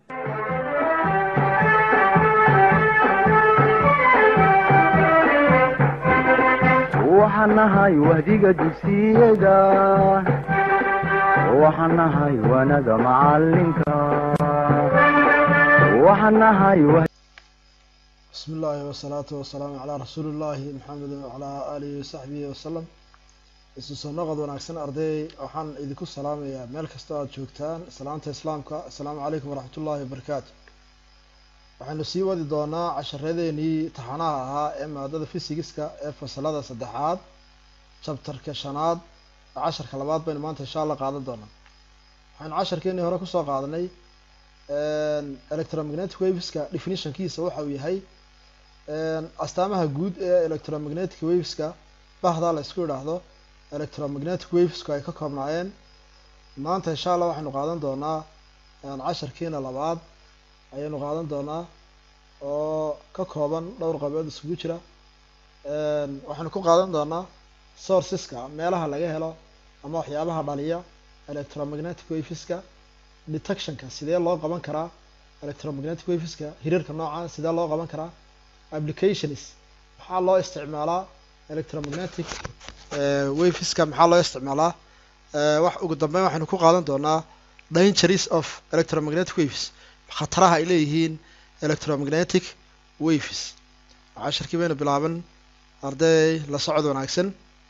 waxaan nahay wahdiga dugsiyada waxaan nahay wanada macalinka waxaan nahay bismi illaahi wasalaatu wasalaamu calaa rasuuli llaahi maxamedin wacalaa aalihi wasaxbihi wasalam isu soo noqod wanaagsan arday waxaan idinku salaamayaa meel kastoo aada joogtaan salaanta islaamka assalaamu calaykum waraxmatullaahi wabarakaatu waxaynu sii wadi doonaa casharadeenii taxanaha ahaa ee maadada fysigiska ee fasalada saddexaad jabtarka shanaad casharka labaad baynu maanta insha allah qaadan doonaa waxaynu casharkeenii hore kusoo qaadanay electromagnetic waveska definitionkiisa waxa uu yahay astaamaha guud ee electromagnetic waveska bahdaa la isku idhaahdo electromagnetic wavesku ay ka koobnaayeen maanta insha allah waxaynu qaadan doonaa casharkiina labaad ayaynu qaadan doonaa oo ka kooban dhowr qabood isugu jira waxaynu ku qaadan doonaa sourceska meelaha laga helo ama waxyaabaha dhaliya electromagnetic waveska detectionka sidee loo qaban karaa electromagnetic waveska hiriirka noocan sidee loo qaban karaa applications maxaa loo isticmaalaa electromagnetic waveska maxaa loo isticmaalaa wax ugu dambeyn waxaynu ku qaadan doonaa dangers of electromagnetic waves khataraha ay leeyihiin electromagnetic waves casharkii baynu bilaaban arday la socod wanaagsan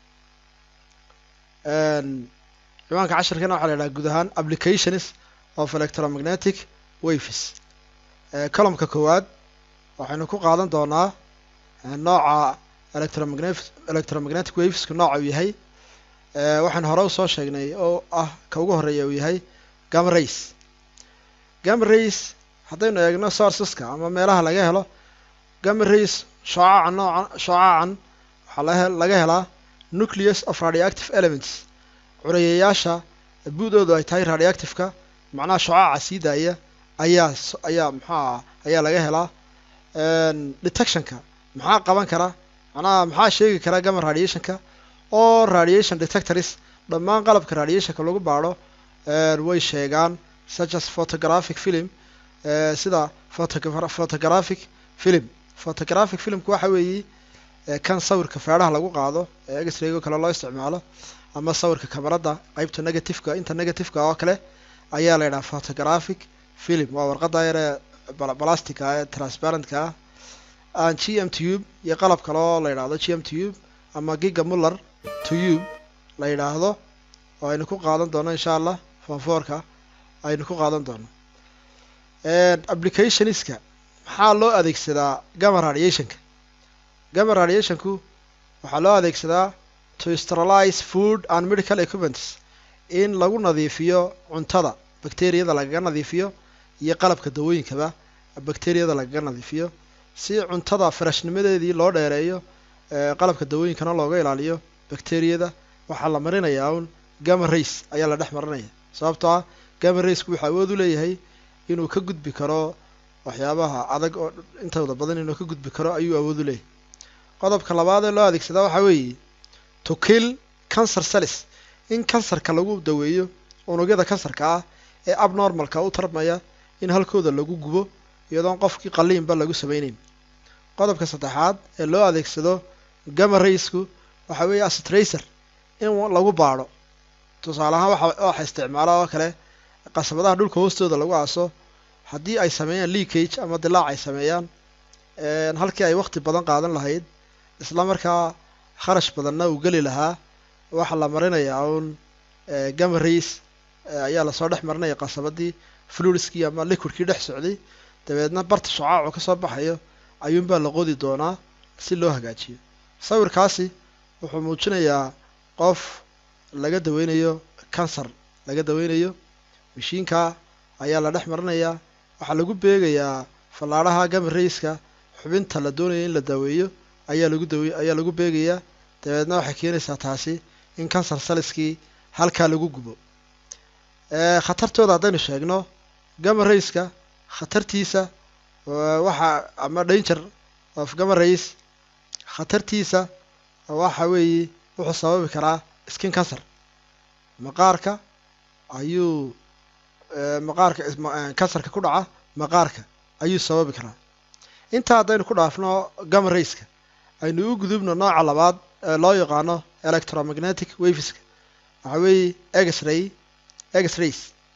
ciwaanka casharkana waxaa la yidhaha guud ahaan applications of electromagnetic waves colomka koowaad waxaynu ku qaadan doonaa nooca electromagnetic electromagnetic wavesku nooca uu yahay waxaynu hore usoo sheegnay oo ah ka ugu horeeya uu yahay gama race gama race haddaynu eegno sourceska ama meelaha laga helo gama race shoocacan nooca shoocacan waxaa laga helaa nucleus of radioactive elements curayayaasha buudoodu ay tahay radioactiveka macnaha shoocaca sii daaya ayaa ayaa maxaa ayaa laga helaa detectionka maxaa qaban kara macnaha maxaa sheegi kara gama radiationka oo radiation detectors dhammaan qalabka radiationka lagu baadho way sheegaan such as photographic film sida photographic film photographic filmku waxa weeye kan sawirka feedhaha lagu qaado ee x-raygo kale loo isticmaalo ama sawirka kamarada qeybta negativeka inta negativeka oo kale ayaa la yidhaha photographic film waa warqada yaree balastica ee transparentka ah g m tube iyo qalab kale oo la yidhaahdo g m tube ama giga muller tube la yidhaahdo oo aynu ku qaadan doono insha allah fonfoorka aynu ku qaadan doono applicationska maxaa loo adeegsadaa gama radiationka gama radiationku waxaa loo adeegsadaa to sterilize food and medical equipments in lagu nadiifiyo cuntada bacteriyada lagaga nadiifiyo iyo qalabka dawooyinkaba bacteriyada lagaga nadiifiyo si cuntada farashnimadeedii loo dheereeyo qalabka dawooyinkana looga ilaaliyo bacteriyada waxaa la marinayaa un gama race ayaa la dhex marinaya sababtoo ah gama raceku wuxuu awood u leeyahay inuu ka gudbi karo waxyaabaha adag oo intooda badan inuu ka gudbi karo ayuu awood u leeyahay qodobka labaad ee loo adeegsadaa waxaa weeye to kill cancer cells in kansarka lagu daweeyo unugyada kansarka ah ee abnormalka u tarmaya in halkooda lagu gubo iyadoon qofkii qaliinba lagu sameyneyn qodobka saddexaad ee loo adeegsado gama raysku waxaa weeye astracer in lagu baadho tusaale ahaan waxa waxa isticmaala oo kale qasabadaha dhulka hoostooda lagu aaso haddii ay sameeyaan leakage ama dilaac ay sameeyaan halkii ay waqti badan qaadan lahayd isla markaa kharash badanna uu geli lahaa waxaa la marinayaa uun gama race ayaa lasoo dhex marinaya qasabadii fluidskii ama liquidkii dhex socday dabeedna barta shacaacu kasoo baxayo ayuunbaa la qodi doonaa si loo hagaajiyo sawirkaasi wuxuu muujinayaa qof laga daweynayo kansar laga daweynayo mashiinka ayaa la dhex marinayaa waxaa lagu beegayaa fallaadhaha gama rayska xubinta la doonaya in la daweeyo ayaa lagu dawe ayaa lagu beegayaa dabeedna waxay keenaysaa taasi in kansar saliskii halkaa lagu gubo khatartooda haddaynu sheegno gama rayska khatartiisa waxa ama danger of gama rays khatartiisa waxa weeye wuxuu sababi karaa skin cancer maqaarka ayuu maqaarka kansarka ku dhaca maqaarka ayuu sababi karaa intaa haddaynu ku dhaafno gama rayska aynu u gudubno nooca labaad ee loo yaqaano electromagnetic waveska waxa weeye exray exrays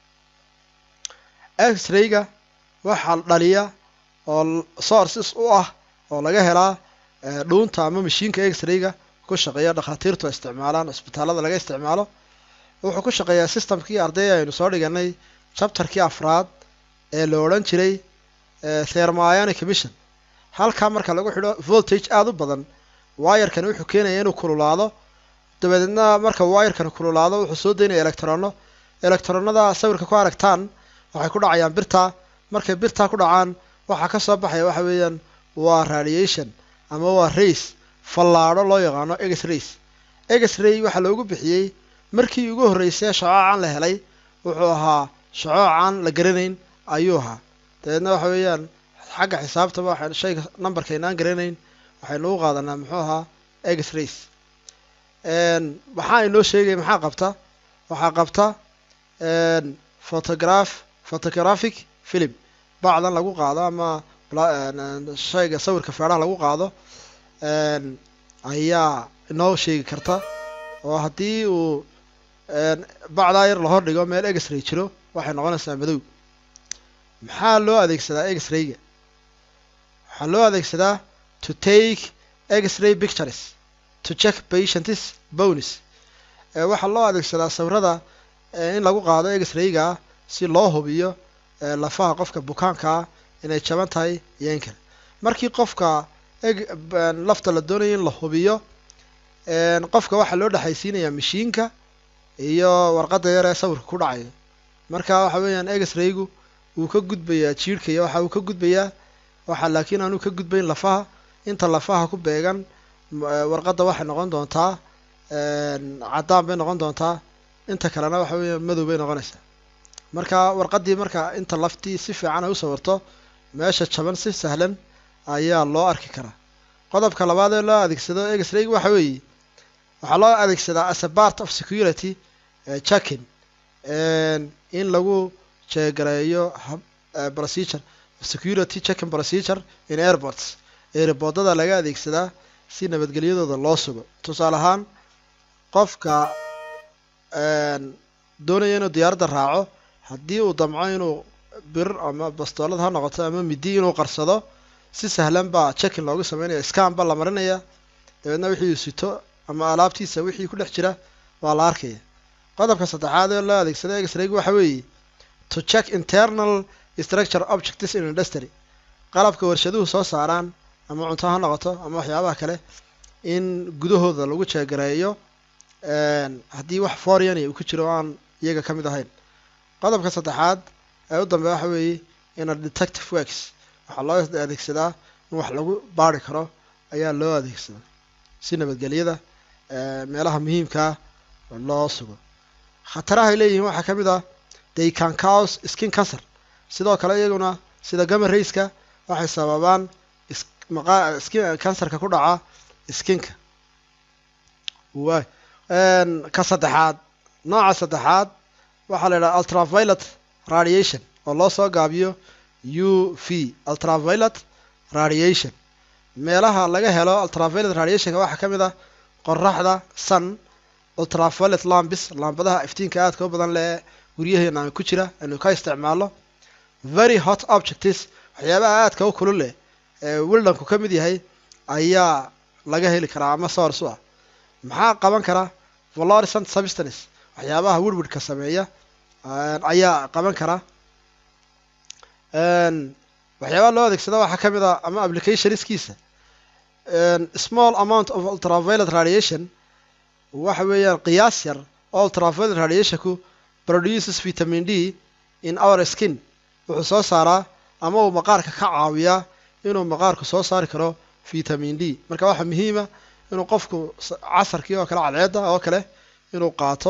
exrayga waxaa dhaliya oo sources u ah oo laga helaa dhuunta ama mashiinka exrayga ku shaqeeya dhakhaatiirtu isticmaalaan cisbitaalada laga isticmaalo wuxuu ku shaqeeyaa systemkii arday aynu soo dhiganay chapterkii afraad ee la odhan jiray thermionic emission halkaa marka lagu xidho voltage aada u badan wayarkani wuxuu keenaya inuu kululaado dabadeedna marka wayarkani kululaado wuxuu soo daynaya electrono electronada sawirka ku aragtaan waxay ku dhacayaan birta markay birtaa ku dhacaan waxaa ka soo baxaya waxa weeyaan waa radiation ama waa rays fallaadho loo yaqaano ex rays ex ray waxaa loogu bixiyey markii ugu horreysay shacoocan la helay wuxuu ahaa shacoocan la garanayn ayuu ahaa dabeedna waxa weeyaan xagga xisaabtaba waxaan shayga numberkaynaan garanayn waxaynu u qaadanaa muxuu ahaa ex rays maxaa inoo sheegaya maxaa qabta waxaa qabta photograph photographic film bacdan lagu qaado ama shayga sawirka feedhaha lagu qaado ayaa inoo sheegi karta oo haddii uu bacdaa yar la hordhigo meel exray jiro waxay noqonaysaa madow maxaa loo adeegsadaa exrayga waxaa loo adeegsadaa to take exray pictures to check patients bonis waxaa loo adeegsadaa sawirada in lagu qaado exrayga si loo hubiyo lafaha qofka bukaankaa inay jaban tahay iyo in kale markii qofka lafta la doonayo in la hubiyo qofka waxaa loo dhexaysiinayaa mashiinka iyo warqadda yar ee sawirka ku dhacayo marka waxa weeyaan exraygu wuu ka gudbayaa jiirhka iyo waxa uu ka gudbayaa waxa laakiin aanu ka gudbayn lafaha inta lafaha ku beegan warqadda waxay noqon doontaa caddaan bay noqon doontaa inta kalena waxa weeyaan madow bay noqonaysaa marka warqaddii marka inta laftii si fiican ay u sawirto meesha jaban si sahlan ayaa loo arki karaa qodobka labaad ee loo adeegsado exrayg waxa weeye waxaa loo adeegsadaa as a part of security checking in lagu jeegareeyo procedure security checking procedure in airports airboodada laga adeegsadaa si nabadgelyadooda loo sugo tusaale ahaan qofka doonaya inuu diyaaradda raaco haddii uu damco inuu bir ama bastoolad ha noqoto ama midi inuu qarsado si sahlan baa checking loogu sameynaya scan ba la marinaya dabeedna wixii uu sito ama alaabtiisa wixii ku dhex jira waa la arkaya qodobka saddexaad ee loo adeegsada exrayg waxa weeye to check internal structure objects in industry qalabka warshaduhu soo saaraan ama cunto ha noqoto ama waxyaabaha kale in gudahooda lagu jeegareeyo haddii wax foreign uu ku jiro aan iyaga ka mid ahayn qodobka saddexaad ee u dambeya waxa weeye ina detective works waxaa loo adeegsadaa in wax lagu baari karo ayaa loo adeegsadaa si nabadgelyada meelaha muhiimkaa loo sugo khatarahay leeyihiin waxaa ka mid ah they can cause skin cancer sidoo kale iyaguna sida gama rayska waxay sababaan skin cancerka ku dhaca skinka waay ka saddexaad nooca saddexaad waxaa la yidhaha ultraviolet radiation oo loo soo gaabiyo u v ultraviolet radiation meelaha laga helo ultraviolet radiationka waxaa ka mid ah qoraxda sun ultraviolet lambis laambadaha iftiinka aadka u badan lee guryaheena ku jira aynu ka isticmaalo very hot objects waxyaabaha aadka u kulul leh ee wildanku ka mid yahay ayaa laga heli karaa ama source u ah maxaa qaban kara valorisant substance waxyaabaha wirwidhka sameeya ayaa qaban kara waxyaabaha loo adeegsada waxaa ka mid ah ama applicationskiisa small amount of ultraviolet radiation waxa weeyaan qiyaas yar oo ultraviolet radiationku produces vitamin d in our skin wuxuu soo saaraa ama uu maqaarka ka caawiyaa inuu maqaarku soo saari karo vitamin d marka waxaa muhiima inuu qofku casarkii oo kale cadceedda oo kale inuu qaato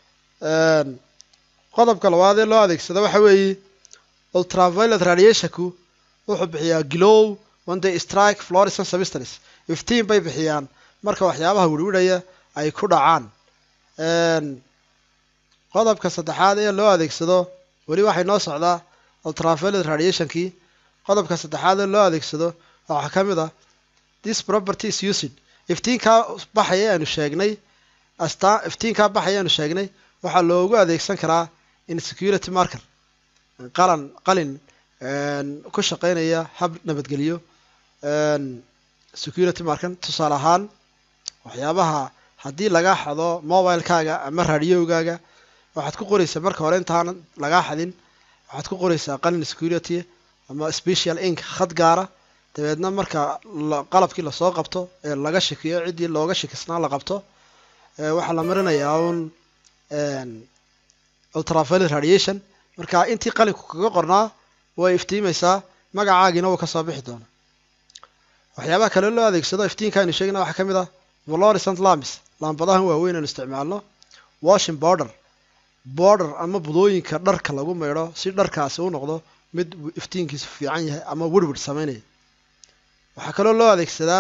qodobka labaad ee loo adeegsado waxa weeye ultraviolet radiationku wuxuu bixiyaa glow when they strike fluorescent substance iftiin bay bixiyaan marka waxyaabaha wirwidhaya ay ku dhacaan qodobka saddexaad ee loo adeegsado weli waxay noo socdaa ultraviolet radiationkii qodobka saddexaad ee loo adeegsado waxaa ka mid ah this property is used iftiinkaa baxaya aanu sheegnay astaa iftiinkaa baxaya aanu sheegnay waxaa loogu adeegsan karaa in security marker qalan qalin ku shaqeynaya hab nabadgelyo security markan tusaale ahaan waxyaabaha haddii lagaa xado mobilekaaga ama radiogaaga waxaad ku qoraysaa marka hore intaanan lagaa xadin waxaad ku qoraysaa qalin security ama special ink khad gaara dabeedna marka qalabkii lasoo qabto ee laga shakiyo ciddii looga shakisnaa la qabto waxaa la marinayaa un ultraviolet radiation marka intii qalinku kaga qornaa way iftiimaysaa magacaagiina wuu kasoo bixi doona waxyaabaha kale loo adeegsado iftiinka aynu sheegna waxaa ka mid ah valorisant lamis laambadahan waaweyn aynu isticmaalno washing border border ama budooyinka dharka lagu maydho si dharkaasi u noqdo mid iftiinkiisu fiican yahay ama wirwir sameynaya waxaa kaloo loo adeegsadaa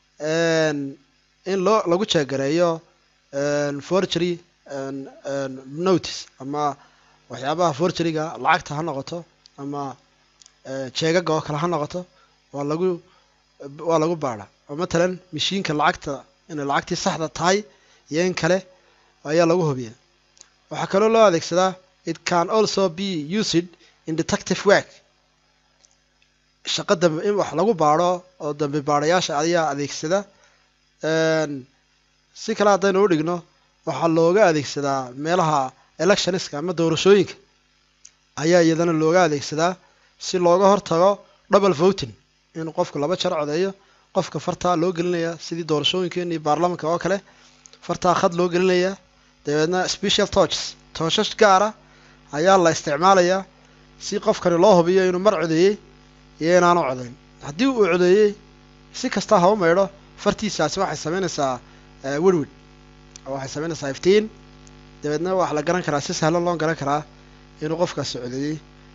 in loo lagu jeegareeyo forgery notice ama waxyaabaha forgeryga lacagta ha noqoto ama jeegaga oo kale ha noqoto waa lagu waa lagu baadha oo matalan mashiinka lacagta inay lacagtii saxda tahay iyo in kale ayaa lagu hubiya waxaa kaloo loo adeegsadaa it can also be used in detective work shaqo dambe in wax lagu baadho oo dambe baadhayaasha ayaa adeegsada si kale haddaynu u dhigno waxaa looga adeegsadaa meelaha electioniska ama doorashooyinka ayaa iyadana looga adeegsadaa si looga hortago double voting in qofku laba jar codeeyo qofka fartaa loo gelinaya sidii doorashooyinkeeni baarlamanka oo kale fartaa khad loo gelinaya dabeedna special torches tooshash gaara ayaa la isticmaalayaa si qofkani loo hubiyo inuu mar codeeyey iyo inaanu codayn haddii uu codeeyey si kasta ha u maydho fartiisaasi waxay sameynaysaa wirwid waxay sameynaysaa iftiin dabeedna waxaa la garan karaa si sahlan loo garan karaa inuu qofkaasi codeeyey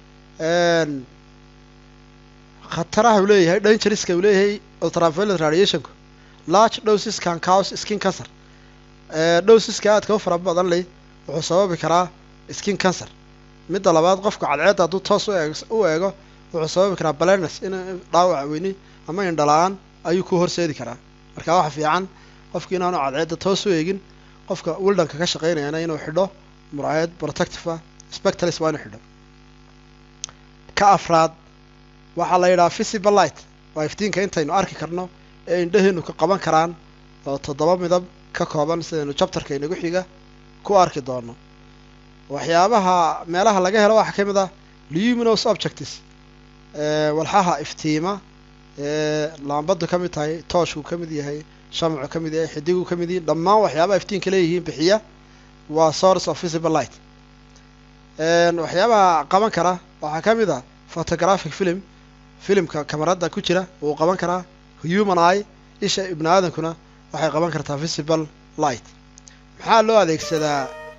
khataraha uu leeyahay dangerska uu leeyahay ultraviolet radiationku large doses can cause skin cancer dosiska aadka u fara badan leh wuxuu sababi karaa skin cancer midda labaad qofka cadceedda hadduu toos u eego wuxuu sababi karaa blindness in dhaawac weyni ama indhala-aan ayuu ku horseedi karaa marka waxa fiican qofki inaanu cadceedda toos u eegin qofka wildanka ka shaqeynayana inuu xidho muraayad protective ah spectalis waa inuu xidho ka afraad waxaa la yidhaha visible light waa iftiinka intaynu arki karno ee indhaheenu ka qaban karaan oo toddoba midab ka kooban sidaynu jabtarka inagu xiga ku arki doono waxyaabaha meelaha laga helo waxaa ka mid ah luminous objects walxaha iftiima ee laambadu ka mid tahay tooshku ka mid yahay shamcu ka mid yahay xidigu ka mid yihin dhammaan waxyaabaha iftiinka leeyihiin bixiya waa source of visible light waxyaabaha qaban kara waxaa ka mid ah photographic film filimka kamarada ku jira wuu qaban karaa human eye isha ibni aadankuna waxay qaban kartaa visible light maxaa loo adeegsadaa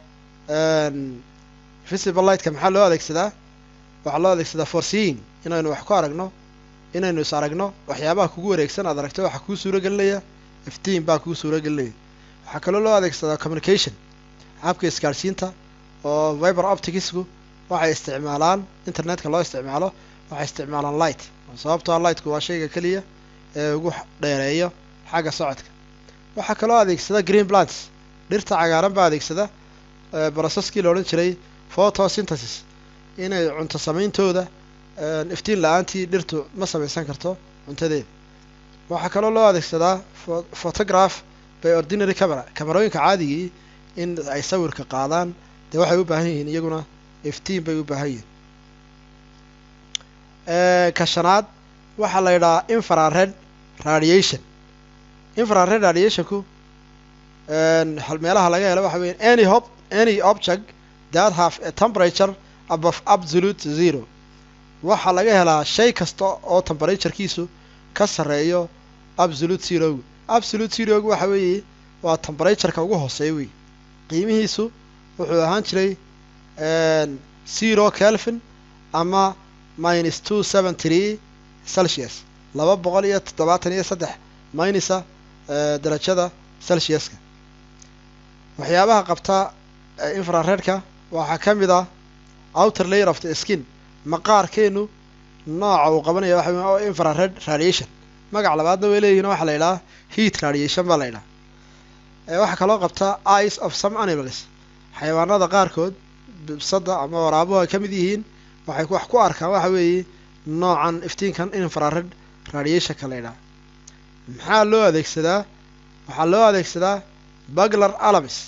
visible lightka maxaa loo adeegsadaa waxaa loo adeegsadaa for seeing inaynu wax ku aragno inaynu is aragno waxyaabaha kugu wareegsan aad aragto waxaa kuu suuro gelinaya iftiin baa kuu suuro gelinaya waxaa kaloo loo adeegsadaa communication habka isgaadhsiinta oo viber opticsku waxay isticmaalaan internetka loo isticmaalo waxay isticmaalaan light sababtoo lightku waa shayga keliya ee ugu dheereeyo xagga socodka waxaa kaloo adeegsada green plants dhirta cagaaran baa adeegsada brocesskii la odhan jiray photosynthesis inay cunto sameyntooda iftiin la-aantii dhirtu ma samaysan karto cuntadeeda waxaa kaloo loo adeegsadaa photograph by ordinary camera kamarooyinka caadigii in ay sawirka qaadaan dee waxay u baahan yihiin iyaguna iftiin bay u baahan yihiin ka shanaad waxaa la yidhahaa infrared radiation infrared radiationku meelaha laga helo waxa weya any hop any object that have a temperature above absolute zero waxaa laga helaa shay kasta oo temperaturekiisu ka sarreeyo absolute zerogu absolute zerogu waxa weeye waa temperatureka ugu hooseeya wey qiimihiisu wuxuu ahaan jiray zero kelvin ama minus two seven tree celsius laba boqol iyo toddobaatan iyo saddex minusa darajada celsiuska waxyaabaha qabta infraredka waxaa ka mid ah outer layer of the skin maqaarkeenu nooca uu qabanaya waxa weeye oo infrared radiation magac labaadna way leeyihin waxaa la yidhaha heat radiation baa la yidhaha ee waxaa kaloo qabta eyes of some animals xayawaanada qaarkood bibsada ama waraabuhu ay ka mid yihiin waxay wax ku arkaan waxa weeye noocan iftiinkan infrared radiationka la yidhaha maxaa loo adeegsadaa waxaa loo adeegsadaa baglar alamis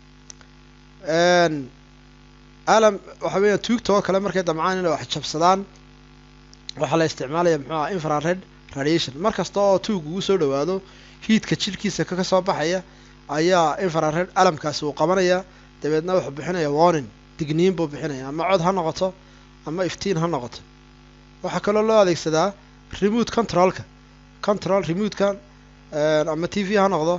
alam waxa weeya tuugta oo kale markay damcaan inay wax jabsadaan waxaa la isticmaalaya muxuu aha infrared radiation mar kasta oo tuug ugu soo dhawaado hiidka jidhkiisa ka soo baxaya ayaa infrared alamkaasi uu qabanaya dabeedna wuxuu bixinaya warning digniin buu bixinaya ama cod ha noqoto ama iftiin ha noqoto waxaa kaloo loo adeegsadaa remote controlka control remotekan ama t v ha noqdo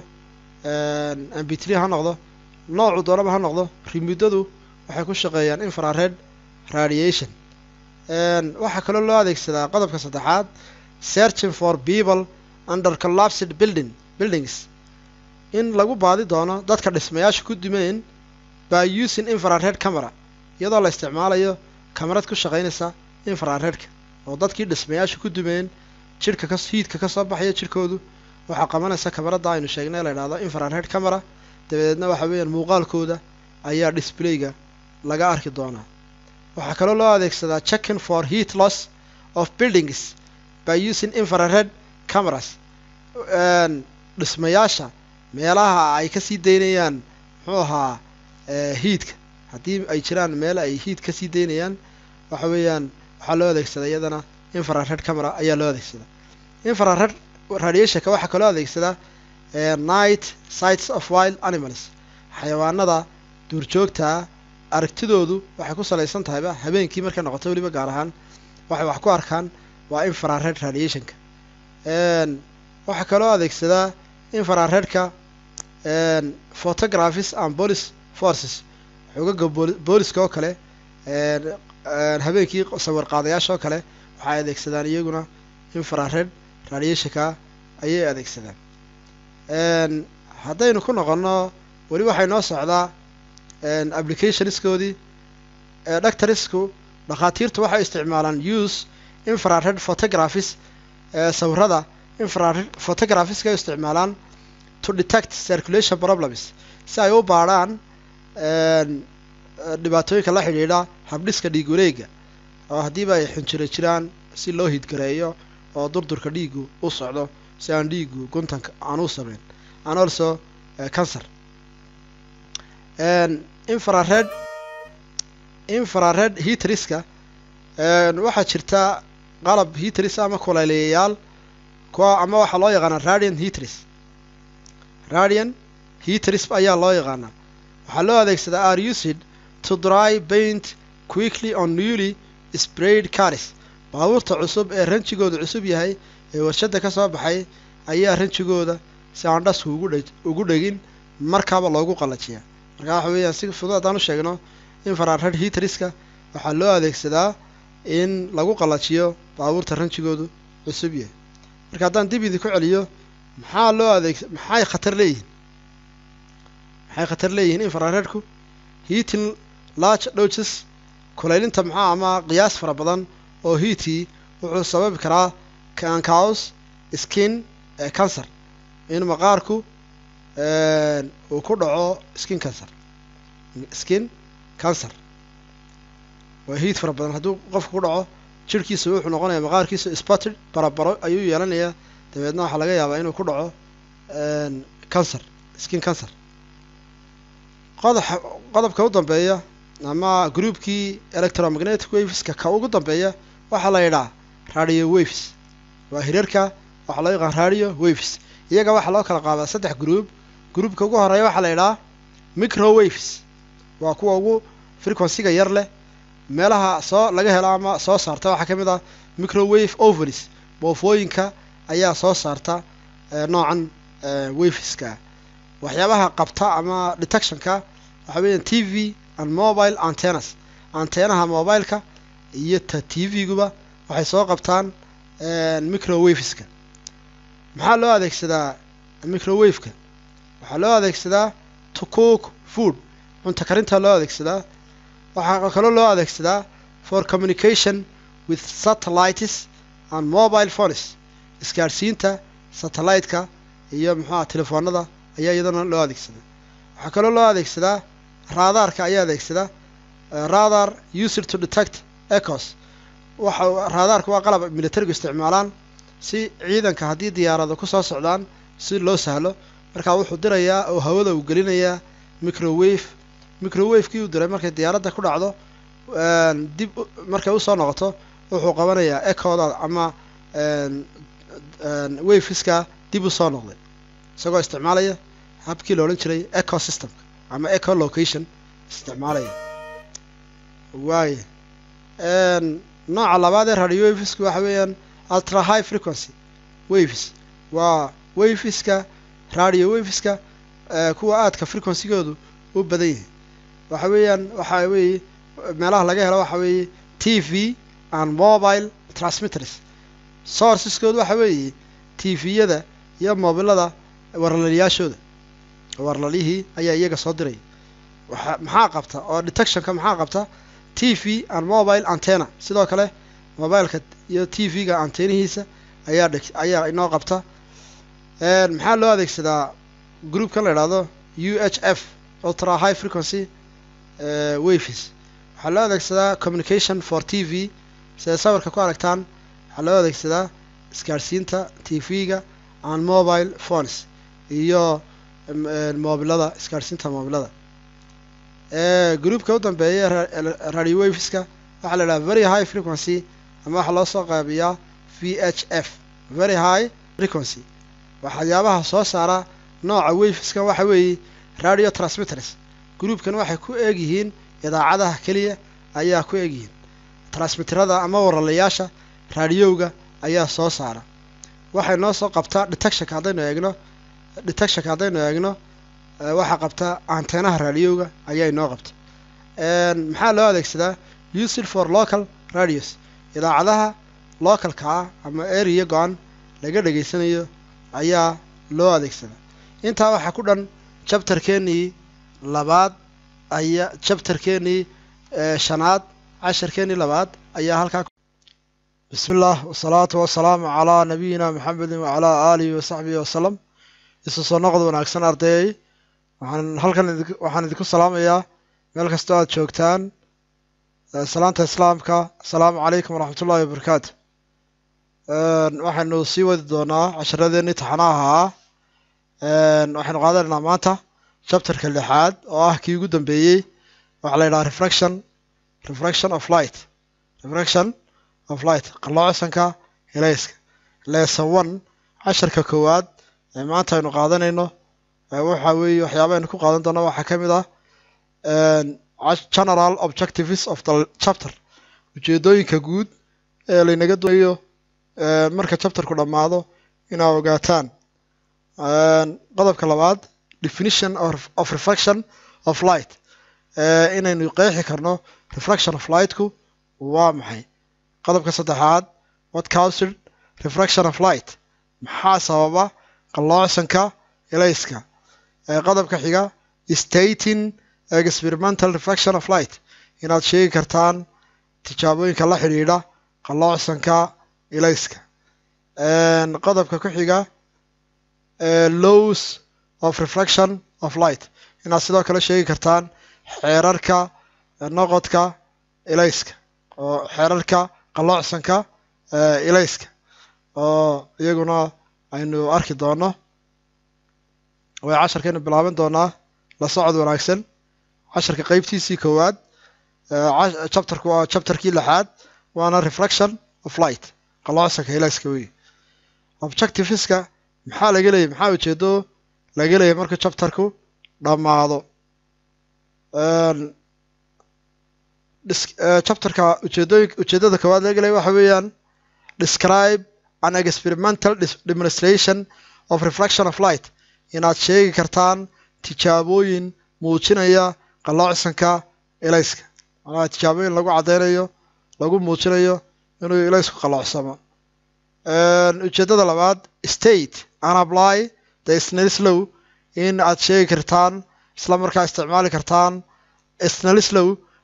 mb three ha noqdo noocu doonaba ha noqdo remutadu waxay ku shaqeeyaan infrared radiation waxaa kaloo loo adeegsadaa qodobka saddexaad searching for people under collapsed building buildings in lagu baadi doono dadka dhismayaasha ku dumeen by using infrared camera iyadoo la isticmaalayo kamarad ku shaqaynaysa infraredka oo dadkii dhismayaasha ku dumeen jidhka ka hiidka ka soo baxaya jidhkoodu waxaa qabanaysa kamarada aynu sheegnay la yidhahdo infrared camera dabadeedna waxa weeyaan muuqaalkooda ayaa displayga laga arki doonaa waxaa kaloo loo adeegsadaa checking for heat loss of buildings by using infrared cameras dhismayaasha meelaha ay kasii daynayaan muxuu ahaa hiidka haddii ay jiraan meel ay hiid kasii daynayaan waxa weeyaan waxaa loo adeegsadaa iyadana infrared camera ayaa loo adeegsadaa infrared radiationka waxaa kaloo adeegsadaa night sights of wild animals xayawaanada duurjoogtaa aragtidoodu waxay ku salaysan tahayba habeenkii markay noqoto weliba gaar ahaan waxay wax ku arkaan waa infrared radiationka waxaa kaloo adeegsadaa infraredka photographies and police forces xogaga booliska oo kale habeenkii sawir qaadayaasha oo kale waxay adeegsadaan iyaguna infrared radiationka ayay adeegsadaan haddaynu ku noqono weli waxay noo socdaa applicationskoodii doctorsku dhakhaatiirtu waxay isticmaalaan use infrared photographies sawirada infrared photographiska ay isticmaalaan to detect circulation problems si ay u baadhaan dhibaatooyinka la xidhiidha habdhiska dhiig wareega oo haddiiba ay xinjiro jiraan si loo hidgareeyo oo durdurka dhiigu u socdo si aan dhiigu guntanka aan u sameyn and also cancer infrared infrared hitriska waxaa jirta qalab hitris ama kulayliyayaal kuwa ama waxaa loo yaqaanaa radian hitris radian hitris ayaa loo yaqaanaa waxaa loo adeegsadaa are used to dry paint quickly on newly sprayed cars baabuurta cusub ee ranjigooda cusub yahay ee warshada ka soo baxay ayaa ranjigooda si aan dhasku ugu dhe ugu dhegin markaaba loogu qallajiyaa markaa waxa weeyaan si fudud haddaan u sheegno infrared hitriska waxaa loo adeegsadaa in lagu qallajiyo baabuurta ranjigoodu cusub yahay marka haddaan dib idinku celiyo maxaa loo adeeg maxay khatar leeyihiin maxay khatar leeyihiin infraredku heating large doses kulaylinta maxaa ama qiyaas fara badan oo hiitii wuxuu sababi karaa cancaus skin cancer in maqaarku uu ku dhaco skin cancer skin cancer waa hiid fara badan hadduu qofku ku dhaco jirhkiisa wuxuu noqonaya maqaarkiisa spotted barabaro ayuu yeelanayaa dabeedna waxaa laga yaabaa inuu ku dhaco cancer skin cancer qodob qodobka u dambeeya ama groupkii electromagnetic waveska ka ugu dambeeya waxaa la yidhaha radio waves waa hirarka waxaa loo yaqaan radio waves iyaga waxaa loo kala qaadaa saddex group groupka ugu horeeya waxaa la yidhaha micro waves waa kuwa ugu frequencyga yar leh meelaha soo laga helo ama soo saarta waxaa ka mid ah microwave ovaries boofooyinka ayaa soo saarta noocan waveska waxyaabaha qabta ama detectionka waxa weeyaan t v and mobile antennas anteenaha mobileka iyo ta t v-guba waxay soo qabtaan microwaveska maxaa loo adeegsadaa microwaveka waxaa loo adeegsadaa to cook food cunto karinta loo adeegsadaa waxaa kaloo loo adeegsadaa for communication with satellites and mobile phones isgaadhsiinta satellite-ka iyo muxuuha telefoonada ayaa iyadana loo adeegsadaa waxaa kaloo loo adeegsadaa raadaarka ayaa adeegsada radar used to detect ecos waxa raadaarka waa qalab militarigu isticmaalaan si ciidanka haddii diyaarado kusoo socdaan si loo sahlo markaa wuxuu dirayaa oo hawada uu gelinayaa microwave microwavekii uu diray markay diyaaradda ku dhacdo dib markay usoo noqoto wuxuu qabanayaa ecoda ama waveska dib usoo noqday isagoo isticmaalaya habkii la odhan jiray eco systemka ama eco location isticmaalaya waaya nooca labaad ee radio wavesku waxa weeyaan ultra high frequency waves waa waveska radio waveska kuwa aadka frequencygoodu u badan yahay waxa weeyaan waxa weeye meelaha laga helo waxa weeye t v and mobile transmitters sourceskoodu waxa weeye t v-yada iyo mobilada warlaliyaashooda warlalihii ayaa iyaga soo diraya waxa maxaa qabta oo detectionka maxaa qabta t v and mobile antenna sidoo kale mobileka iyo t v-ga antenihiisa ayaa dheg ayaa inoo qabta maxaa loo adeegsadaa groupkan la idhahdo u h f ultra high frequency waves waxaa loo adeegsadaa communication for t v siday sawirka ku aragtaan waxaa loo adeegsadaa isgaadhsiinta t v-ga and mobile phones iyo mobilada isgaadhsiinta mobilada groupka u dambeeya radio waveska waxaa la idhaha very high frequency ama waxaa loo soo qaabiyaa v h f very high frequency waxyaabaha soo saara nooca waveskan waxa weeye radio transmitters groupkan waxay ku eeg yihiin idaacadaha keliya ayaa ku eeg yihiin transmitterada ama waralayaasha raadiyowga ayaa soo saara waxay noo soo qabtaa detectionka haddaynu eegno detectionka haddaynu eegno waxaa qabta antenaha raadiyowga ayaa inoo qabta maxaa loo adeegsadaa used for local radios idaacadaha localka ah ama area go-an laga dhegaysanayo ayaa loo adeegsadaa intaa waxaa ku dhan jabtarkeenii labaad ayaa jabtarkeenii shanaad casharkeenii labaad ayaa halkaa bismi illah wasalaatu wasalaamu calaa nabiyina maxamedin wacalaa aalihi wasaxbihi wasalam isu soo noqod wanaagsan ardayay waxaan halkan waxaan idinku salaamayaa meel kastoo aad joogtaan salaanta islaamka asalaamu calaykum waraxmat ullahi wabarakaatu waxaynu sii wadi doonaa casharadeenii taxanaha ah waxaynu qaadanaynaa maanta chapterka lixaad oo ah kii ugu dambeeyey waxaa la yidhaha refraction refraction of light refraction of light qalloocsanka helayska lesson one casharka koowaad ee maanta aynu qaadanayno waxa weeye waxyaaba aynu ku qaadan doono waxaa ka mid ah general objectives of the chapter ujeedooyinka guud ee laynaga doonayo marka chapterku dhammaado inaa ogaataan qodobka labaad definition of refraction of light inaynu qeexi karno refraction of lightku waa maxay qodobka saddexaad what caused refraction of light maxaa sababa qalloocsanka elayska qodobka xiga stating experimental refraction of light inaad sheegi kartaan tijaabooyinka la xidhiidha qalloocsanka elayska qodobka ku xiga lows of refraction of light inaad sidoo kale sheegi kartaan xeerarka noqodka elayska oo xeerarka qalloocsanka elayska oo iyaguna aynu arki doono way casharkaynu bilaaban doonaa la socod wanaagsan casharka qeybtiisii koowaad chapterku waa chapterkii lixaad waana refraction of light qalloocsanka elayska wey objectiveska maxaa laga leeyay maxaa ujeedo laga leeyay markuu chapterku dhammaado chapterka ujeedooyin ujeedada koowaad laga leeyay waxa weeyaan describe an experimental demonstration of refraction of light inaad sheegi kartaan tijaabooyin muujinaya qalloocsanka elayska macnaha tijaabooyin lagu caddeynayo lagu muujinayo inuu elaysku qalloocsamo ujeedada labaad state and apply the snelslow in aad sheegi kartaan isla markaa isticmaali kartaan snelslow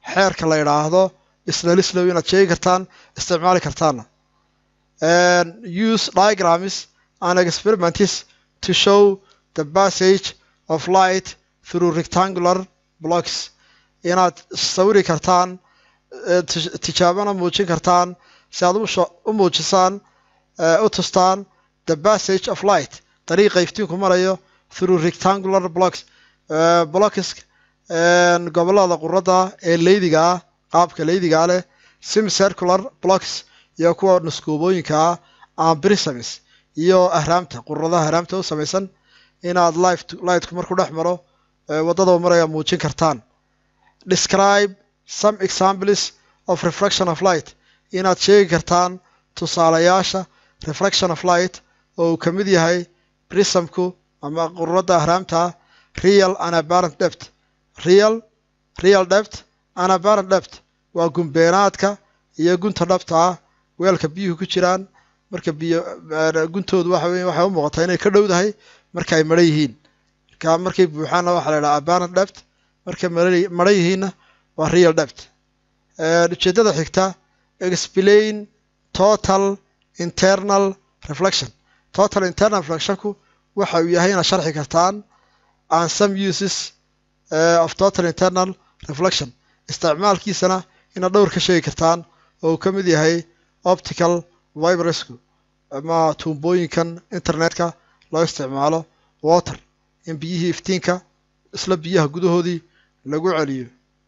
xeerka la yidhaahdo snalislow inaad sheegi kartaan isticmaali kartaana use diagrams and experiments to show the passage of light through rectangular blocks inaad sawiri kartaan tijaabana muujin kartaan si aad u muujisaan u tustaan the passage of light dariiqa iftiinku marayo through rectangular blocks blocks gobolada quradda ee leydiga ah qaabka leydigaa leh sim circular blocks iyo kuwa nuskuubooyinka ah ambrisms iyo ahraamta quradaha ahraamta u samaysan inaad lightku markuu dhex maro waddada maraya muujin kartaan describe some examples of refraction of light inaad sheegi kartaan tusaalayaasha refraction of light oo uu ka mid yahay prismku ama quradda ahraamta real and apparent depth real real depth and apparent depth waa gumbeenaadka iyo gunta dhabta ah weelka biyuhu ku jiraan marka biyo guntoodu waxa wey waxay u muuqataa inay ka dhowdahay marka ay madhan yihiin marka markay buuxaanna waxaa la yidhaha apparent depth markay madhan yihiinna waa real depth ujeeddada xigta explain total internal reflection total internal reflectionku waxa uu yahay inaad sharxi kartaan and some uses uh, of total internal reflection isticmaalkiisana inaad dhowr ka sheegi kartaan oo uu ka mid yahay optical vibresku ama tuumbooyinkan internetka loo isticmaalo water in biyihii iftiinka isla biyaha gudahoodii lagu celiyo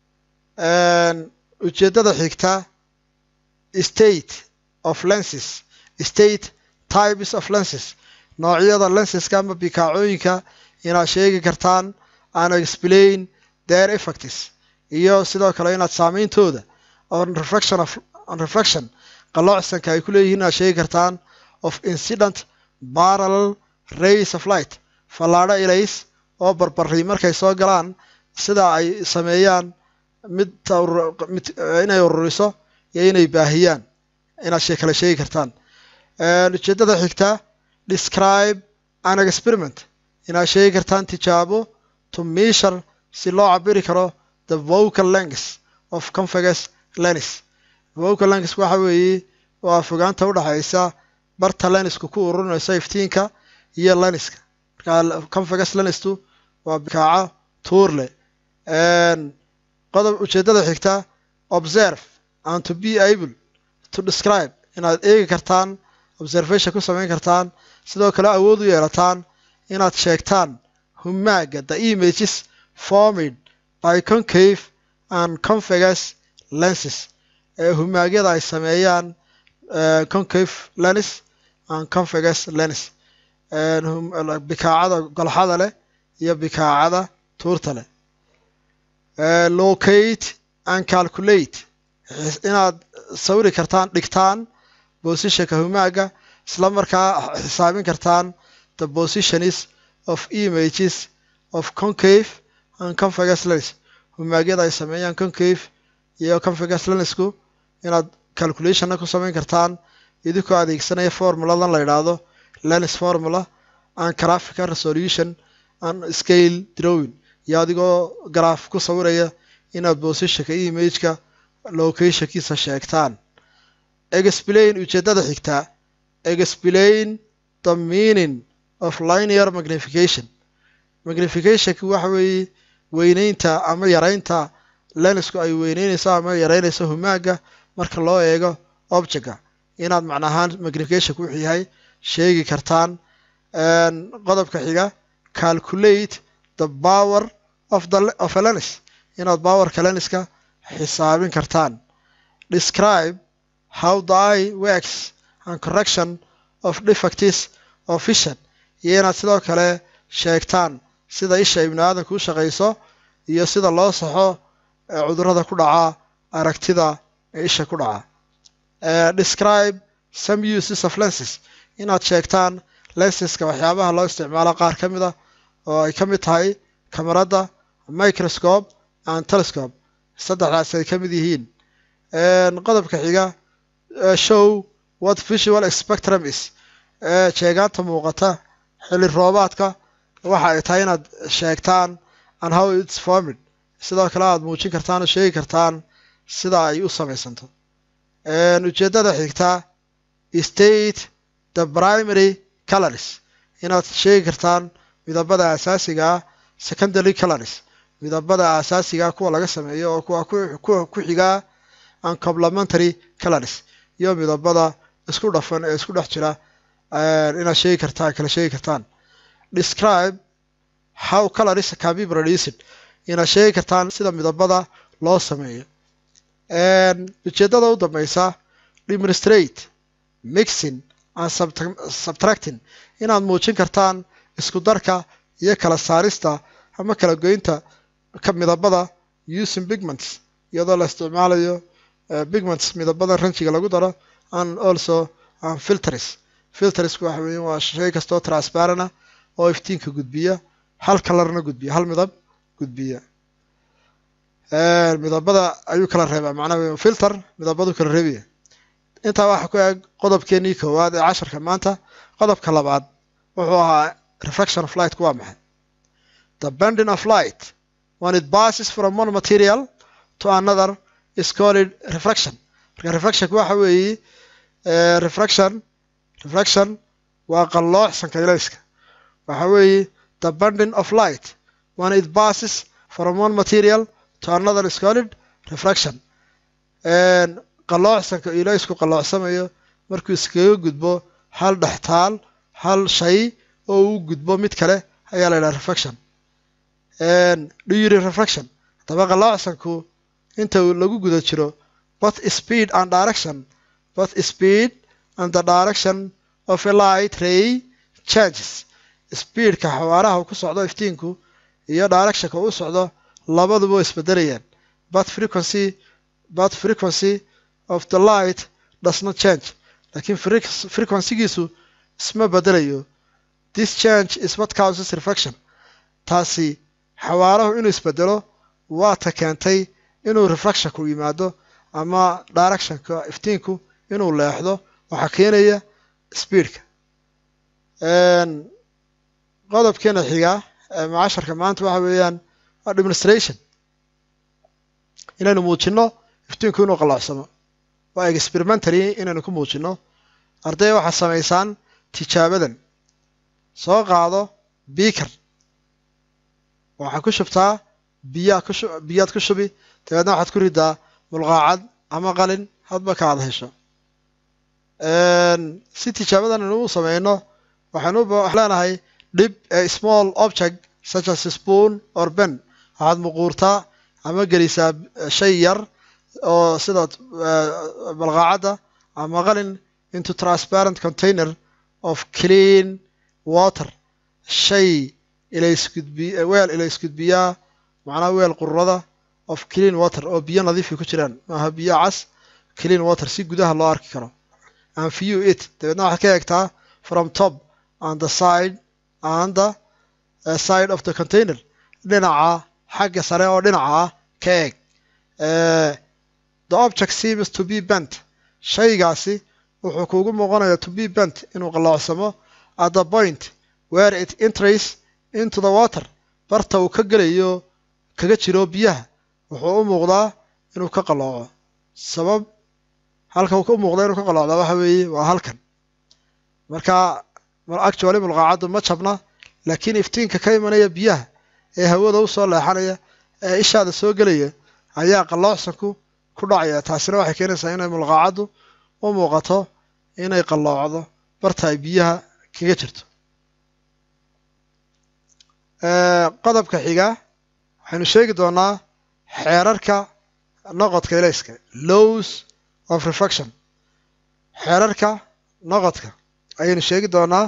ujeeddada xigta state of lenses state types of lenses noocyada lenseska ama bikaacooyinka inaad sheegi kartaan and explain their effects iyo sidoo kale inaad saameyntooda on reflection of on reflection qalloocsanka ay ku leeyihiin inaad sheegi kartaan of incident parallel rays of light fallaadho ilays oo barbaray markay soo galaan sida ay sameeyaan mid mid inay ururiso iyo inay baahiyaan inaad shee kale sheegi kartaan ujeeddada xigta describe an experiment inaad sheegi kartaan tijaabo to measure si loo cabiri karo the vocal length of convex lens vocal lens waxa weeye waa fogaanta udhaxaysa barta lensku ku ururinayso iftiinka iyo lenska marka convex lenstu waa bikaaco tuurle qodob ujeeddada xigta observe and to be able to describe inaad eegi kartaan observation ku samayn kartaan sidoo kale awood u yeelataan inaad sheegtaan humaaga the images formed by concave and convex lenses ee humaagyada ay sameeyaan concave lens and convex lens bikaacada golxada leh iyo bikaacada tuurta leh locate and calculate inaad sawiri kartaan dhigtaan positionka humaaga isla markaa xisaabin kartaan the positions of images of concave and convex lens humaagyada ay sameeyaan concave iyo convex lensku inaad calculationna ku samayn kartaan idinkoo adeegsanaya formuladan la yidhaahdo lens formula and graphical resolution and scale drawing iyo adigoo garaaf ku sawiraya inaad positionka imageka locationkiisa sheegtaan explain ujeeddada xigtaa explain the meaning of linear magnification magnificationki waxa weeye weyneynta ama yareynta lensku ay weyneynayso ama yareynayso humaaga marka loo eego objectka inaad macnahaan magnificationku wuxuu yahay sheegi kartaan qodobka xiga calculate the power of the of a lens inaad powerka lenska xisaabin kartaan describe how the eye works and correction of defects of vision iyo inaad sidoo kale sheegtaan sida isha ibni aadamka u shaqayso iyo sida loo saxo cudurrada ku dhaca aragtida ee isha ku dhaca describe some uses of lenses inaad sheegtaan lenseska waxyaabaha loo isticmaalo qaar ka mid a oo ay ka mid tahay kamarada microscope and telescope saddexdaas ay ka mid yihiin qodobka xiga show what visual spectrum is sheegaanta muuqata xilli roobaadka waxa ay tahay inaad sheegtaan and how its formed sidoo kale aad muujin kartaan oo sheegi kartaan sida ay u samaysanto ujeeddada xigtaa state the primary colors inaad sheegi kartaan midabada asaasiga ah secondary colors midabada asaasiga kuwa laga sameeyo oo kuwa kuwa ku xigaa and complementary colors iyo midabada isku dhafan ee isku dhex jira inaad sheegi kartaan kala sheegi kartaan describe how colors can be produced inaad sheegi kartaan sida midabada loo sameeyo ujeeddada u dambeysa demonstrate mixing and subtracting inaad muujin kartaan isku darka iyo kala saarista ama kala goynta ka midabada using pigments iyadoo la isticmaalayo pigments midabada ranjiga lagu daro and also and filters filtersku waxa weeye waa shay kastoo transparent ah oo iftiinka gudbiya hal kalarna gudbiya hal midab gudbiya midabada ayuu kala reebaa macnaha filter midabadu kala reebaya intaa waxaa ku eg qodobkeenii koowaad ee casharka maanta qodobka labaad wuxuu ahaa reflection of lightku waa maxay the bending of light when it passes from one material to another is called reflection marka reflectionku waxa weeye reflection reflection waa qalloocsanka ilayska waxa weeye the bending of light when it passes from one material to another is called reflection qalloocsanka ilaysku qalloocsamayo markuu iskaga gudbo hal dhextaal hal shay oo uu gudbo mid kale ayaa la yidhaha reflection dhuyiri reflection haddaba qalloocsanku inta lagu guda jiro both speed and direction both speed and the direction of a light ray changes speedka xawaaraha ku socdo iftiinku iyo directionka u socdo labaduba way isbedelayaan but frequency but frequency of the light does not change laakiin frequencygiisu isma bedelayo this change is what causes reflection taasi xawaarahu inuu isbedelo waa ta keentay inuu reflectionku yimaado ama directionka iftiinku inuu leexdo waxaa keenaya speedka qodobkeena xiga macasharka maanta waxa weeyaan waa demonstration inaynu muujino iftiinku inuu qalloocsamo waa experimentary inaynu ku muujino arday waxaad samaysaan tijaabadan soo qaado beaker waxaad ku shubtaa biyaa ku biyaad ku shubi dabeedna waxaad ku ridaa mulqaacad ama qalin hadba ka aad hesho si tijaabadan aynu u sameyno waxaynu leenahay dhib a small object such as spoon or ben waxaad muquurtaa ama gelisaa shay yar oo sida balqaacadda ama qalin into transparent container of clean water shay ilaysgudbi weel ilaysgudbiyaa macnaha weel qururada of clean water oo biyo nadiifi ku jiraan maaha biyo cas clean water si gudaha loo arki karo and view it dabeedna waxaad ka eegtaa from top on the side on the uh, side of the container dhinaca xagga sare oo dhinaca ah ka eeg the object seems to be bent shaygaasi wuxuu kuugu muuqanayaa to be bent inuu qalloocsamo at the point where it enters into the water barta uu ka gelayo kaga jiro biyaha wuxuu u muuqdaa inuu ka qallooco sabab halka uu u muuqda inuu ka qalloocdaa waxa weeye waa halkan marka actually mulqaacaddu ma jabna laakiin iftiinka ka imanaya biyaha ee hawada u soo leexanaya ee ishaada soo gelaya ayaa qalloocsanku ku dhacaya taasina waxay keenaysaa inay mulqaacaddu u muuqato inay qalloocdo barta ay biyaha kaga jirto qodobka xiga waxaynu sheegi doonaa xeerarka noqodka ilayska lows of reflection xeerarka noqodka ayaynu sheegi doonaa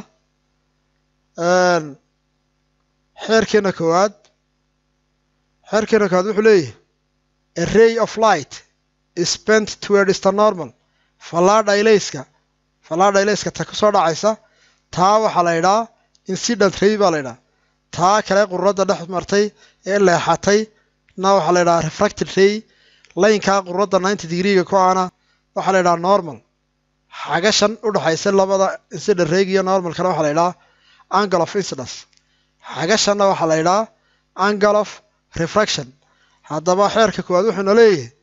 xeerkeena koowaad xeerkeena koowaad wuxuu leeyahay a ray of light is bent towards the normal fallaadha ilayska fallaadha ilayska ta ku soo dhacaysa taa waxaa la yidhaha incident ray baa la yidhaha taa kale qururadda dhex martay ee leexatay na waxaa la yidhaha refracted ray laynkaa qururadda ninety degreega ku ana waxaa la yidhaha normal xagashan u dhexaysa labada incident rayg iyo normalkana waxaa la yidhaha angle of incidence xagashanna waxaa la yidhaha angle of refraction haddaba xeerka koowaad wuxuuna leeyahay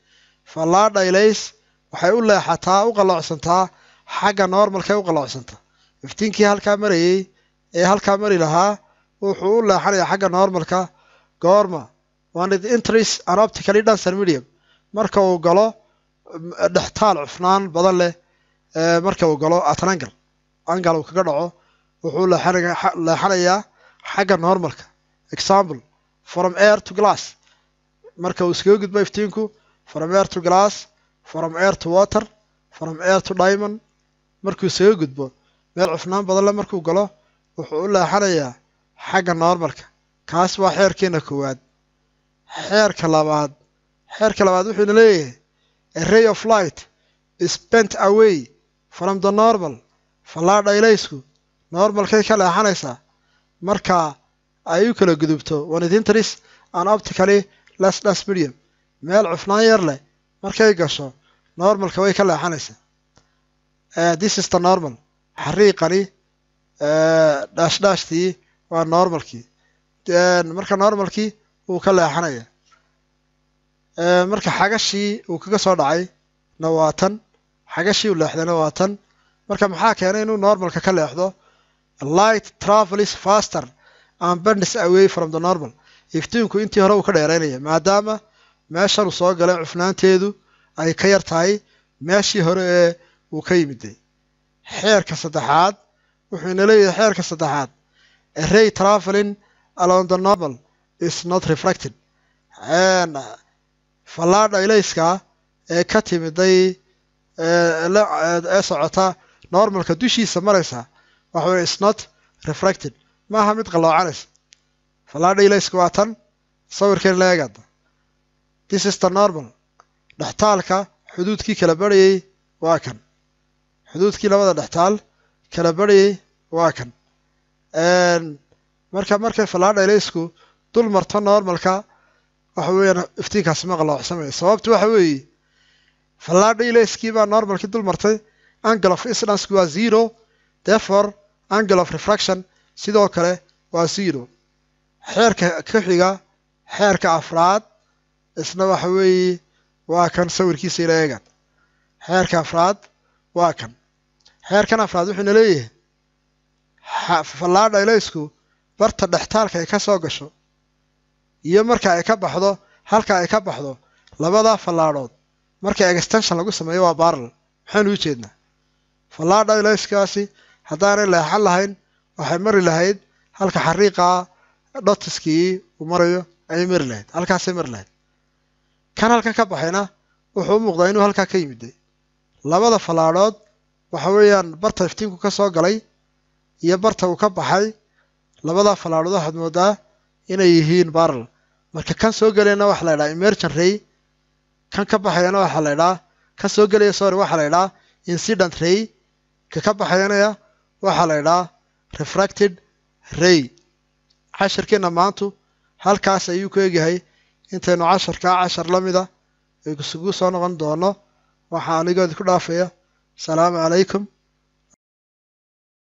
fallaadha ilays waxay u leexataa u qalloocsantaa xagga normalkay u qalloocsantaa iftiinkii halkaa marayey ee halkaa mari lahaa wuxuu u leexanayaa xagga normalka goorma one it entries an optically denser medium marka uu galo dhextaal cufnaan badan leh marka uu galo at an angle angle uu kaga dhaco wuxuu leexanayaa xagga normalka example from air to glass marka uu iskaga gudbo iftiinku from air to glass from air to water from air to diamond markuu iskaga gudbo meel cufnaan badan leh markuu galo wuxuu u leexanayaa xagga normalka kaas waa xeerkeena koowaad xeerka labaad xeerka labaad wuxuuna leeyahay a ray of light is bent away from the normal fallaadha ilaysku normalkay ka leexanaysaa marka ay u kala gudubto one it enters an optically less less medium meel cufnaan yar leh markay gasho normalka way ka leexanaysaa this is the normal xariiqani dhaashdhaashtii waa normalkii marka normalkii wuu ka leexanaya marka xagashii uu kaga soo dhacay na waa tan xagashii uu leexdayna waa tan marka maxaa keenay inuu normalka ka leexdo light travels faster and bends away from the normal iftiinku intii hore uu ka dheeraynaya maadaama meeshan uu soo galay cufnaanteedu ay ka yar tahay meeshii hore ee uu ka yimiday xeerka saddexaad wuxuu ina leeyahay xeerka saddexaad a ray traveling along the normal is not refracted fallaadha ilayska ee ka timiday ee socota normalka dushiisa maraysa waxa weye is not refracted maaha mid qalloocanaysa fallaadha ilayska waa tan sawirkeen la eegada this is the normal dhextaalka xuduudkii kala barhayay waa kan xuduudkii labada dhextaal kala barhayay waa kan marka markay fallaadha ilaysku dul marto normalka waxa weeyaan iftiinkaasi ma qalloocsamaya sababtu waxa weeye fallaadha ilayskii baa normalkii dul martay angle of incidence waa zero therefore angle of refraction sidoo kale waa zero xeerka ka xiga xeerka afraad isna waxa weeye waa kan sawirkiisa ila eegan xeerka afraad waa kan xeerkan afraad wuxuuna leeyahay fallaadha ilaysku barta dhextaalka ay ka soo gasho iyo marka ay ka baxdo halka ay ka baxdo labadaa fallaadhood marka extension lagu sameeyo waa barrel maxaynu u jeednaa fallaadha ilayskaasi haddaanay leexan lahayn waxay mari lahayd halka xariiqaa dhotiskii uu marayo ayay mari lahayd halkaasay mari lahayd kan halkan ka baxayna wuxuu u muuqdaa inuu halkaa ka yimiday labada fallaadhood waxa weeyaan barta iftiinku ka soo galay iyo barta uu ka baxay labadaa fallaadhood waxaad moodaa inay yihiin barrel marka kan soo gelayana waxaa la ydhaha emergent ray kan ka baxayana waxaa la ydhaha kan soo gelaya sorry waxaa la ydhaha incident ray ka ka baxayanaya waxaa la ydhaha refracted ray casharkeenna maantu halkaas ayuu ku egyahay intaynu casharkaa cashar la mida isugu soo noqon doono waxaa anigoodi ku dhaafaya asalaamu calaykum